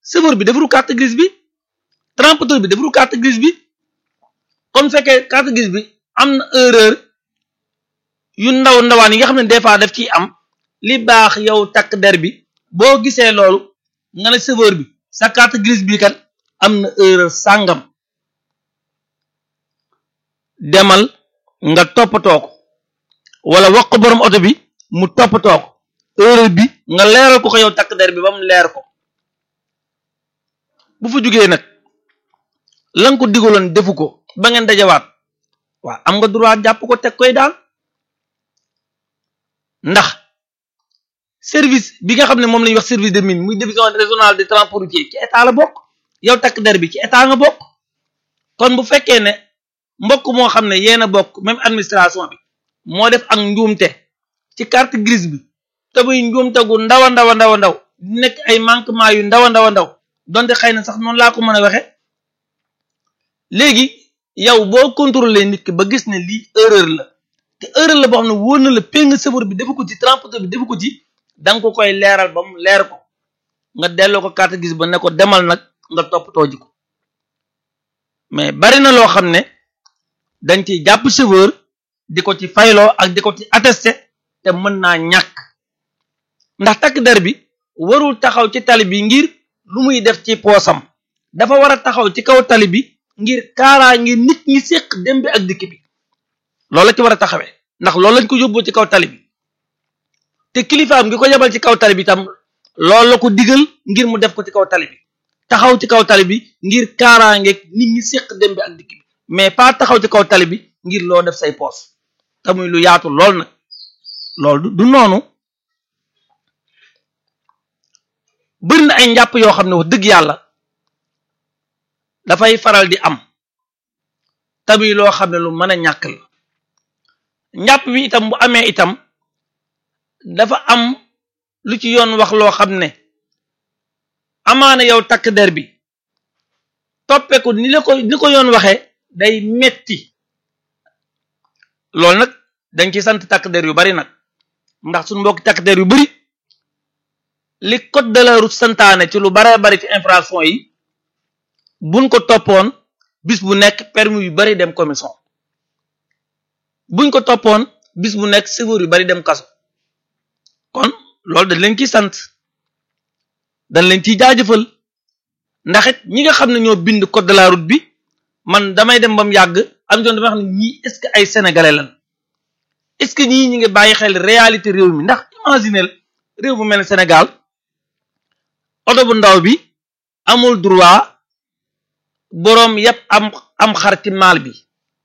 chauffeur bi defaru carte grise bi transporteur bi defaru carte grise bi kon fekkee carte grise bi am na erreur yu ndaw ndawaan yi nga xam ne des fois daf ciy am li baax yow takk der bi boo gisee loolu nga ne chauffeur bi sa carte grise bi kat am na erreur sàngam demal nga toppatoo ko wala wax ko borom oto bi mu toppatoo ko erreur bi nga leeral ko ko yow takk der bi ba mu leer ko bu fa jugee nag la nga ko digaloon defu ko ba ngeen dajawaat waaw am nga droit jàpp ko teg koy daal ndax service bi nga xam ne moom la ñuy wax service de mine muy division régionale de transport routier ci état la bokk yow takk der bi ci état nga bokk kon bu fekkee ne mbokk moo xam ne yéen a bokk même administration bi moo def ak njuumte ci carte grise bi te muy njuumte gu ndaw a ndaw a ndaw a ndaw di nekk ay manquement yu ndaw a ndaw a ndaw donte xëy na sax noonu laa ko mën a waxe léegi yow boo contrôler nit ki ba gis ne lii erreur la te erreur la boo xam ne wóor na la péng chauffeur bi defu ko ci transporteur bi defu ko ci da nga ko koy leeral ba mu leer ko nga delloo ko carte grise ba ne ko demal nag nga toppatoo ji ko mais bari na loo xam ne dañ ci jàpp chauffeur di ko ci fayloo ak di ko ci attesté te mën naa ñàkk ndax takk der bi warul taxaw ci tali bi ngir lu muy def ci poosam dafa war a taxaw ci kaw tali bi ngir kaaraa ngir nit ñi séq dem bi ak dikk bi loolu la ci war a taxawee ndax loolu lañ ko yóbboo ci kaw tali bi te kilifaam gi ko yebal ci kaw tali bi tam loolu la ko digal ngir mu def ko ci kaw tali bi taxaw ci kaw tali bi ngir kaaraangeeg nit ñi séq dem bi ak dikk bi mais pas taxaw ci kaw tali bi ngir loo def say poos te muy lu yaatu lool nag loolu du noonu bëri na ay njàpp yoo xam ne wax dëgg yàlla dafay faral di am tamuy loo xam ne lu mën a ñàkk la njàpp bi itam bu amee itam dafa am lu ci yoon wax loo xam ne amaana yow takk der bi toppeeku ni la ko ni ko yoon waxee day metti loolu nag dañ ci sant takk der yu bari nag ndax suñu mbokki takk der yu bari li code de la route santaane ci lu bare bari ci infraction yi buñ ko toppoon bis bu nekk permis yu bari dem commission buñ ko toppoon bis bu nekk chauffeur yu bari dem kaso kon loolu dañ leen ciy sant dañ leen ciy jaajëfal ndax it ñi nga xam ne ñoo bind code de la route bi man damay dem ba mu yàgg am joon damay xam ne ñii est-ce que ay sénégalais lan est-ce que ñii ñi ngi bàyyi xel réalité réew mi ndax imaginel réew bu mel ne Sénégal oto bu ndaw bi amul droit boroom yépp am am xar ci maal bi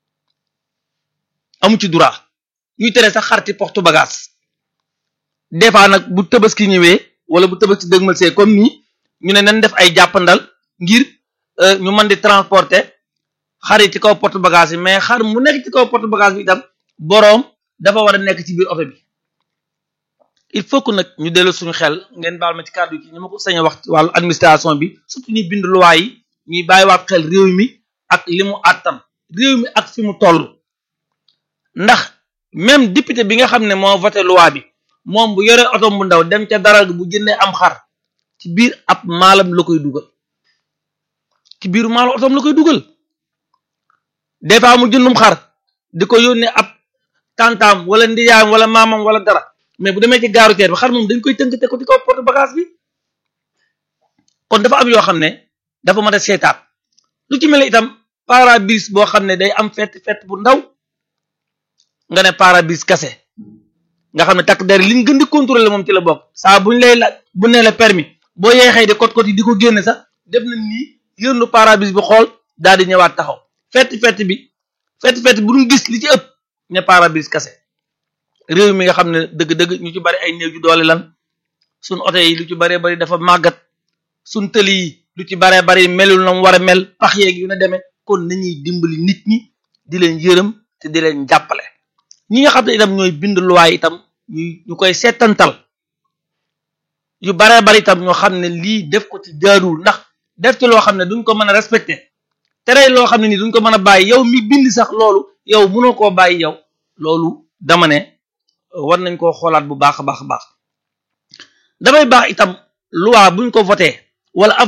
amu ci droit ñuy tere sax xar ci porte bagage des fois nag bu tabaski ñëwee wala bu tabaski dëgmal see comme nii ñu ne nañ def ay jàppandal ngir ñu mën di transporter xar yi ci kaw porte bagage yi mais xar mu nekk ci kaw porte bagage bi itam boroom dafa war a nekk ci biir oto bi il faut que nag ñu dellu suñu xel ngeen baal ma ci kàddu gi ñu ma ko sañ a wax ci wàllu administration bi surtout ñuy bind loi yi ñuy bàyyiwaat xel réew mi ak li mu àttan réew mi ak fi mu toll ndax même député bi nga xam ne moo voté loi bi moom bu yore oto bu ndaw dem ca dara bu jëndee am xar ci biir ab maalam la koy dugal ci biir maalu otoom la koy dugal des fois mu jëndum xar di ko yónnee ab tantaam wala ndiyaam wala maamam wala dara mais bu demee ci gaaru teer bi xar moom dañ koy tënk te ko ci kaw porte bagage bi kon dafa am yoo xam ne dafa mën a seetaat lu ci mel itam parabrise boo xam ne day am fett fett bu ndaw nga ne parabrise kase nga xam ne takk der liñ gën di contrôler moom ci la bokk saa buñ lay la bu nee la permis boo yeexee di kot kot yi di ko génne sax def na nii yërnu parabrise bi xool daal di ñëwaat taxaw fett fett bi fett fett bu ñu gis li ci ëpp ne parabrise kase réew mi nga xam ne dëgg-dëgg ñu ci bari ay néew ju doole lan suñ oto yi lu ci baree bari dafa màggat suñ tëli yi lu ci baree bari melul na mu war a mel pax yeeg yu ne demee kon nañuy dimbali nit ñi di leen yërëm te di leen jàppale ñi nga xam ne itam ñooy bind luwaay itam ñu ñu koy seetantal yu baree bari itam ñoo xam ne lii def ko ci jaaduwul ndax def ci loo xam ne duñ ko mën a respecté tere loo xam ne nii duñ ko mën a bàyyi yow mi bind sax loolu yow mënoo koo bàyyi yow loolu dama ne war nañ koo xoolaat bu baax a baax a baax damay baax itam loi buñ ko voté wala